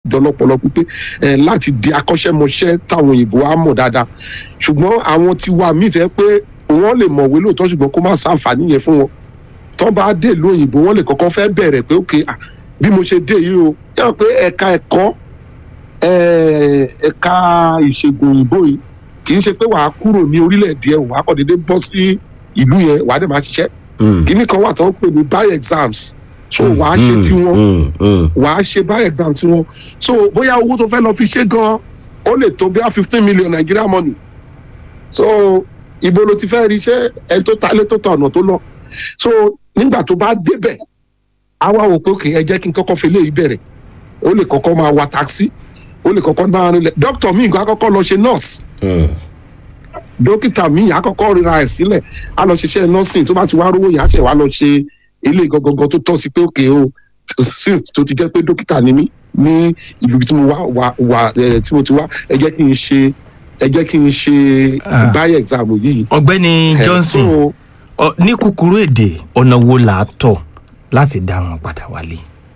dọlọpọlọ pípé ẹ láti di akọ́ṣẹ́mọṣẹ́ táwọn òyìnbó á mọ̀ dáadáa ṣùgbọ́n àwọn ti wà míì fẹ́ pé wọ́n lè mọ̀wé lóòótọ́ ṣùgbọ́n kó má sàǹfààní yẹn fún wọn tó bá dé ìlú òyìnbó wọ́n lè kọ́kọ́ fẹ́ bẹ̀rẹ̀ pé ok ah, bí mo ṣe dé yìí o yàrá pé ẹ̀ka ẹ̀kọ́ eh, ẹ̀ka ìṣègùn òyìnbó yìí kì í ṣe pé wàá kúrò ní orílẹ̀-èdè ẹ̀ wàá kọ́ déédéé bọ́ sí ìlú yẹn wàá dẹ̀ máa ṣiṣẹ́ Mm. kíní kan wà tó ń pè ní bio exams so wàá ṣe Mm, tiwọn mm, mm. wàá ṣe bio exam tiwọn so bóyá owó tó fẹ́ lọ fi ṣe gan ó lè tó bí i fifteen million Nigeria money so ibo ló ti fẹ́ rí iṣẹ́ ẹni tó talé tó ta ọ̀nà tó lọ so nígbà tó bá débẹ̀ á wá wò pé òkè ẹ jẹ́ kí n kọ́kọ́ fi léyìí bẹ̀rẹ̀ ó lè kọ́kọ́ máa wa taxi ó lè kọ́kọ́ máa rinlẹ̀ dókítà míì gan á kọ́kọ́ lọ ṣe nurse Mm. dókítà míì á kọ́kọ́ ríra ẹ̀ sílẹ̀ á lọ ṣiṣẹ́ nursing tó bá ti wá rówó yẹn á ṣẹ̀ wá lọ ṣe ilé gangan tó tọ́ sí pé òkè o since tó ti jẹ́ pé dókítà ni mí ní ìlú tí mo wá wà wà ẹ̀ tí mo ti wá ẹ jẹ́ kí n ṣe ẹ jẹ́ kí n ṣe Ah. bio exam yìí. ọ̀gbẹ́ni Eh, Johnson so, ọ- ní kúkúrú èdè ọ̀nà wo là á tọ̀ láti dá wọn padà wálé.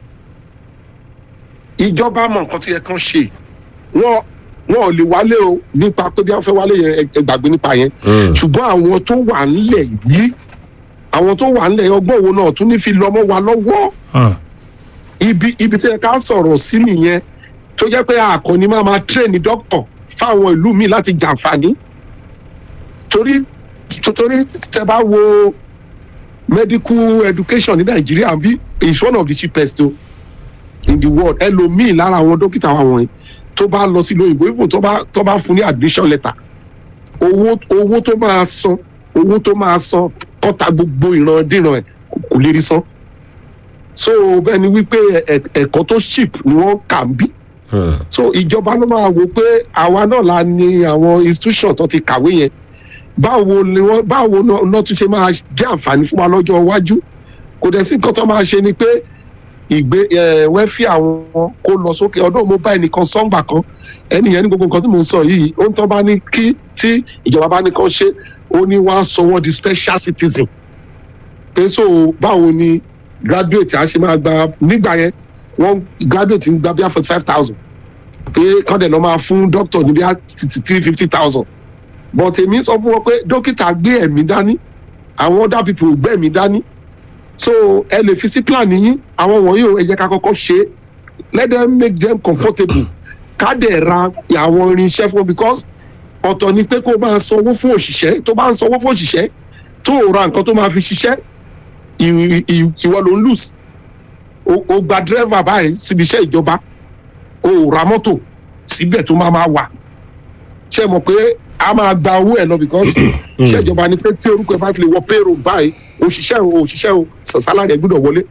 ìjọba mọ nǹkan tó yẹ kán ṣe wọn wọn ò lè wálé o nípa pé bí wọn fẹ́ wálé yẹn ẹ- ẹ gbàgbé nípa yẹn Mm. ṣùgbọ́n àwọn tó wà nílẹ̀ yìí àwọn tó wà nílẹ̀ ọgbọ́n wo náà tún ní fi lọ́mọ wa lọ́wọ́ Hmm. ibi ibi tó yẹ ká sọ̀rọ̀ sí nìyẹn tó jẹ́ pé àkànní máa máa tírẹ̀nì dókítà fáwọn ìlú mi láti jàǹfààní torí torí tẹ bá wo medical education ní nàìjíríà bí is one of the cheapest o in the world ẹlòmíì lára àwọn dókítà wa wọ̀nyí tó bá lọ sí lóyìnbó even tó bá tó bá fún ní admission letter owó owó tó máa san owó tó máa san kọ́ta gbogbo ìrandíran ẹ̀ kò lè rí san so bẹ́ẹ̀ ni wípé ẹ̀- ẹ̀- ẹ̀kọ́ tó cheap ni wọ́n kà ń bí Mm. so ìjọba ló máa wò pé àwa náà la ní àwọn institution tó ti kàwé yẹn báwo ni wọn báwo náà náà tún ṣe máa jẹ àǹfààní fún wa lọ́jọ́ iwájú kò dẹ̀ sí nǹkan tó máa ṣe ni pé ìgbé ẹ wẹ́fì àwọn kó lọ sókè ọdún mo bá ẹnìkan sọ́ngbà kan ẹnìyẹn ní gbogbo nǹkan tí mo ń sọ yìí ó ń tọ́ bá ní kí tí ìjọba bá ní kán ṣe ó ní wọ́n á sọ wọ́n di special citizen pé so báwo ni graduate á ṣe máa gba nígbà yẹn wọ́n graduate ń gba bí i forty five thousand pé kọ́ndẹ̀ lọ́ máa fún doctor ní bí i three fifty thousand but èmi sọ fún wọn pé dókítà gbé ẹ̀mí dání àwọn other people ò gbé ẹ̀mí dání so ẹ lè fi sí plan yín àwọn wọ̀nyí ò ẹ jẹ́ ká kọ́kọ́ ṣe é let them make them comfortable ká dẹ̀ ra àwọn irinṣẹ́ fún wọn because ọ̀tọ̀ ni pé kó o máa sanwó fún òṣìṣẹ́ tó bá ń sanwó fún òṣìṣẹ́ tó o ra nǹkan tó máa fi ṣiṣẹ́ ì- ì- ìwọ ló ń lose o o gba dírẹ́fà báyìí síbi iṣẹ́ ìjọba o ò ra mọ́tò síbẹ̀ tó máa máa wà ṣe mọ̀ pé a máa gba owó ẹ̀ lọ because iṣẹ́ ìjọba ni pé tí orúkọ ẹ̀ bá fi lè wọ payroll báyìí òṣìṣẹ́ o òṣìṣẹ́ o sàn sálárì ẹ̀ gbúdọ̀ wọlé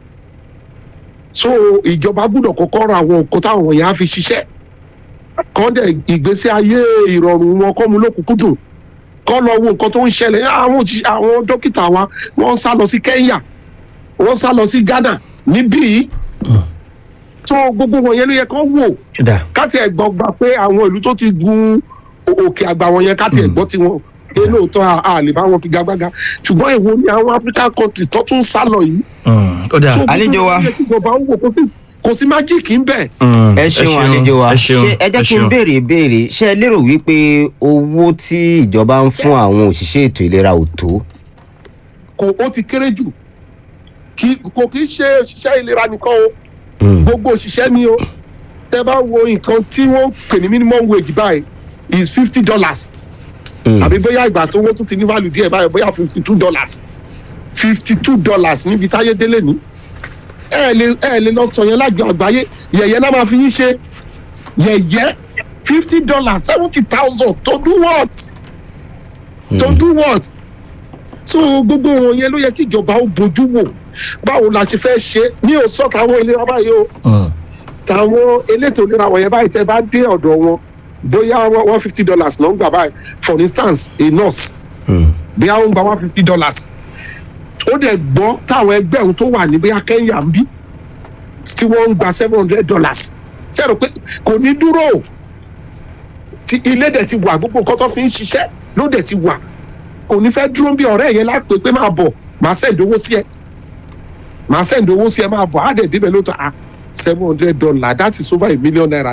so ìjọba gbúdọ̀ kọ́kọ́ ra àwọn nǹkan táwọn yẹn á fi ṣiṣẹ́ kọ́ dẹ̀ ìgbésí ayé ìrọ̀rùn wọn kọ́ mu lókùnkúndùn kọ́ lọ wo nǹkan tó ń ṣẹlẹ̀ àwọn òṣìṣẹ́ àwọn dókítà wa wọ́n ń sá lọ sí Kenya wọ́n sá lọ sí Ghana níbí yìí so gbogbo wọn yẹn ló yẹ kó wò dà káti ẹ̀gbọ́n gba pé àwọn ìlú tó ti gun o- òkè àgbà wọn yẹn káti ẹ̀gbọ́n tiwọn pé lóòótọ́ a- a lè bá wọn figagbága ṣùgbọ́n èwo ni àwọn African countries tó tún sá lọ yìí. Hmm. ó dà So, gbogbo Àlejò wa. wọn yẹ kí ìjọba ń wò kó sí- kò sí májíìkì ń bẹ̀. Hmm. ẹ ṣeun àlejò wa ẹ ṣeun ṣé ẹ jẹ́ kí n ṣeun. béèrè ìbéèrè ṣé ẹ lérò wípé owó tí ìjọba ń fún àwọn òṣìṣẹ́ ètò ìlera ò tó. kò ó ti kéré jù kí kò kí ṣe òṣìṣẹ́ ìlera nìkan o Mm. gbogbo òṣìṣẹ́ ni o tẹ bá wo nǹkan tí wọ́n pè ní minimum wage báyìí is fifty dollars Mm. àbí bóyá ìgbà tó wọ́n tún ti ní value díẹ̀ báyìí bóyá fifty two dollars fifty two dollars níbi táyé délé ní ẹ lè ẹ lè lọ sọ yẹn lájọ àgbáyé yẹ̀yẹ́ náà máa fi yín ṣe yẹ̀yẹ́ fifty dollars seventy thousand to do what to do what so gbogbo wọn yẹn ló yẹ kí ìjọba ó bójú wò báwo la ṣe fẹ́ ṣe ní òsọ táwọn ìlera báyìí o Hmm. táwọn elétò ìlera wọ̀nyẹn báyìí tẹ́ bá dé ọ̀dọ̀ wọn bóyá one fifty dollars ló ń gbà báyìí for instance a nurse Mm. bóyá ó ń gba one fifty dollars ó dẹ̀ gbọ́ táwọn ẹgbẹ́ òun tó wà ní bóyá Kenya ń bí tí wọ́n ń gba seven hundred dollars ṣe rò pé kò ní dúró tí ilé dẹ̀ ti wà gbogbo nǹkan tó fi ń ṣiṣẹ́ ló dẹ̀ ti wà kò ní fẹ́ dúró bí ọ̀rẹ́ yẹn lápè pé máa bọ̀ máa send owó sí ẹ máa send owó sí ẹ máa bọ̀ á dẹ̀ débẹ̀ lóòótọ́ ah seven hundred dollar that is over a million naira